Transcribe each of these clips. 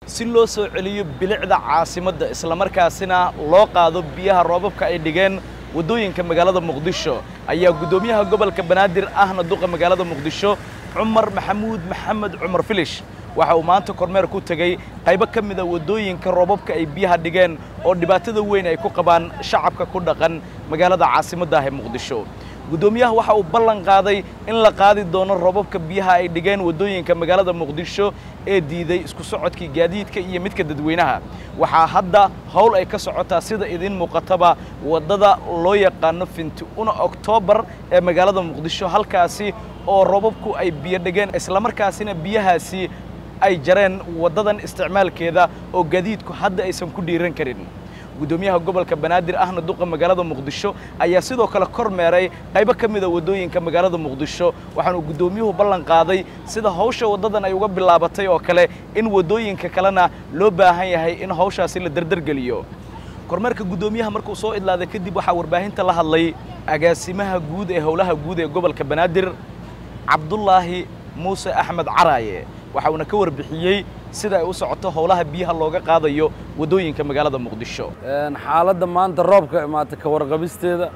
si loo soo celiyo bilicda caasimadda islamarkaasina loo qaado biyaha roobabka ay dhigeen waddooyinka magaalada muqdisho ayaa guddoomiyaha gobolka banaadir ahna duqa magaalada muqdisho cumar maxamuud maxamed cumar filish waxa uu maanta kormeer ku tegey qaybo ka mida waddooyinka roobabka ay biyaha dhigeen oo dhibaatada weyn ay ku qabaan shacabka ku dhaqan magaalada caasimadda ah ee muqdisho guddoomiyaha waxa uu ballan qaaday in la qaadi doono roobabka biyaha ay dhigeen waddooyinka magaalada muqdisho ee diiday isku socodkii gaadiidka iyo midka dadweynaha waxaa hadda howl ay ka socotaa sida idiin muuqataba waddada loo yaqaano finti una oktoobar ee magaalada muqdisho halkaasi oo roobabku ay biyo dhigeen islamarkaasina biyahaasi ay jareen waddadan isticmaalkeeda oo gaadiidku hadda aysan ku dhiiran karin guddoomiyaha gobolka banaadir ahna duqa magaalada muqdisho ayaa sidoo kale kor meeray qaybo ka mida waddooyinka magaalada muqdisho waxaanu guddoomiyuhu ballan qaaday sida hawsha waddadan ay uga bilaabatay oo kale in waddooyinka kalena loo baahan yahay in hawshaasi la derdergeliyo kormeerka guddoomiyaha markuu soo idlaaday kadib waxaa warbaahinta la hadlay agaasimaha guud ee howlaha guud ee gobolka banaadir cabdulaahi muuse axmed caraaye waxa uuna ka warbixiyey sida ay u socoto howlaha biyaha looga qaadayo waddooyinka magaalada muqdisho xaaladda maanta roobka imaata ka warqabisteeda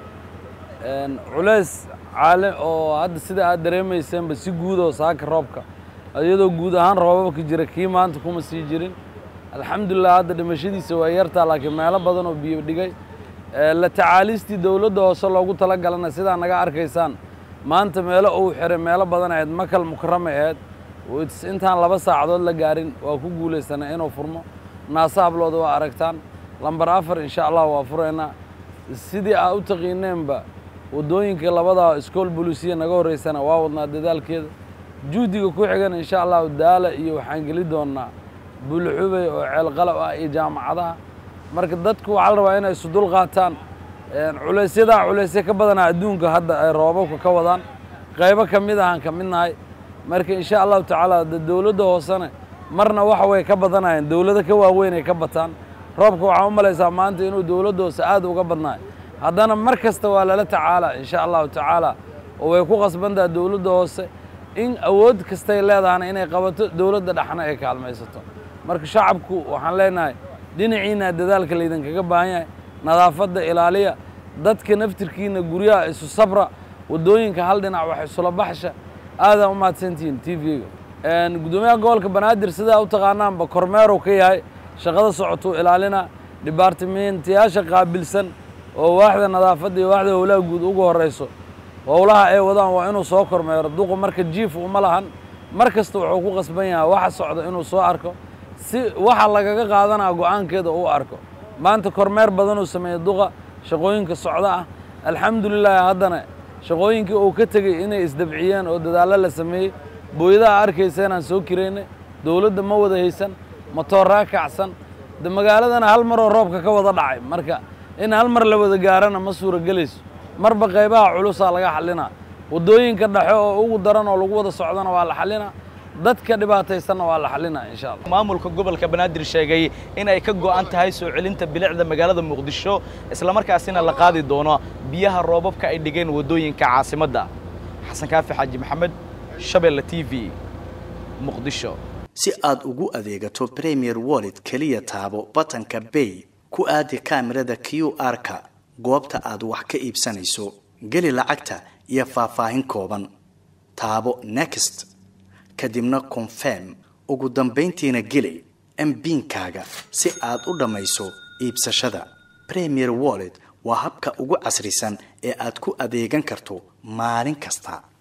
culays caale oo hadda sida aad dareemayseenba si guud oo saaka roobka iyadoo guud ahaan roobabka jira kii maanta kuma sii jirin alxamdulilah hadda dhimashadiisa waa yartaa laakiin meelo badan oo biyo dhigay la tacaalistii dowladda hoose loogu tala galana sidaa naga arkaysaan maanta meelo uu xiray meelo badan ahayd makal mukarama ahayd intaan laba saacadood la gaarin waa ku guulaysana inuu furmo naasa hablooda waa aragtaan lambar afar insha allah waa furaynaa sidii aa u taqiineenba waddooyinka labadaa iskool bolisiya naga horraysana waa wadnaa dadaalkeeda juhdiga ku xigana insha allahu daala iyo waxaan geli doonnaa bulxubey oo ceelqalab ah iyo jaamacadaha marka dadku waxaa la rabaa inay isu dul qaataan culaysyadaa culaysya ka badanaa adduunka hadda ay roobabka ka wadaan qaybo ka mid ahaan ka midnahay marka insha allahu tacaala de dowladda hoosena marna waxa way ka badanayeen dowlado ka waaweyn ay ka bataan roobka waxaa u malaysaa maanta inuu dowladda hoose aad uga badnaayo haddana mar kasta waa lala tacaala insha allahu tacaala oo way ku qasbantaha dowladda hoose in awood kastay leedahana inay qabato dowladda dhexna ay kaalmaysato marka shacabku waxaan leenahay dhinaciina dadaalka laydinkaga baahan yahay nadaafadda ilaaliya dadka naftirkiina guryaha isu sabra waddooyinka hal dhinac wax isula baxsha aadaan u mahadsantihiin t v-ga guddoomiyaha gobolka banaadir sidaa u taqaanaanba kormeerow ka yahay shaqada socotuu ilaalina dibaartimentiyaasha qaabilsan oo waaxda nadaafadda iyo waaxda howlaha guud ugu horrayso howlaha ay wadaan waa inuu soo kormeero duqu marka jiif uma lahan mar kasta wuxuu ku qasban yahay waxa socda inuu soo arko si waxa lagaga qaadanaa go'aankeeda uu arko maanta kormeer badanuu sameeyey duqa shaqooyinka socda ah alxamdulilahi haddana shaqooyinkii uu ka tegey inay isdabciyeen oo dadaallo la sameeyey booyadaha arkaysa inaan soo kiraynay dowladda ma wada haysan matooraa kacsan de magaaladana hal maroo roobka ka wada dhacay marka in hal mar la wada gaarana ma suuragelayso marba qaybaha culusaa laga xallinaa waddooyinka dhexe oo ugu daran oo lagu wada socdana waa la xallinaa dadka dhibaataysanna waa la xallinaa insha allah maamulka gobolka banaadir sheegay in ay ka go'an tahay soo celinta bilicda magaalada muqdisho islamarkaasina la qaadi doono biyaha roobabka ay dhigeen waddooyinka caasimadda xasan kaafi xaaji maxamed shabeelle t v muqdisho si aad ugu adeegato premier wallet keliya taabo batanka bay ku aadi kaamirada q r-ka goobta aad wax ka iibsanayso geli lacagta iyo faahfaahin kooban taabo next kadibna confirm ugu dambayntiina geli mbiinkaaga si aad u dhammayso iibsashada premier wallet waa habka ugu casrisan ee aad ku adeegan karto maalin kasta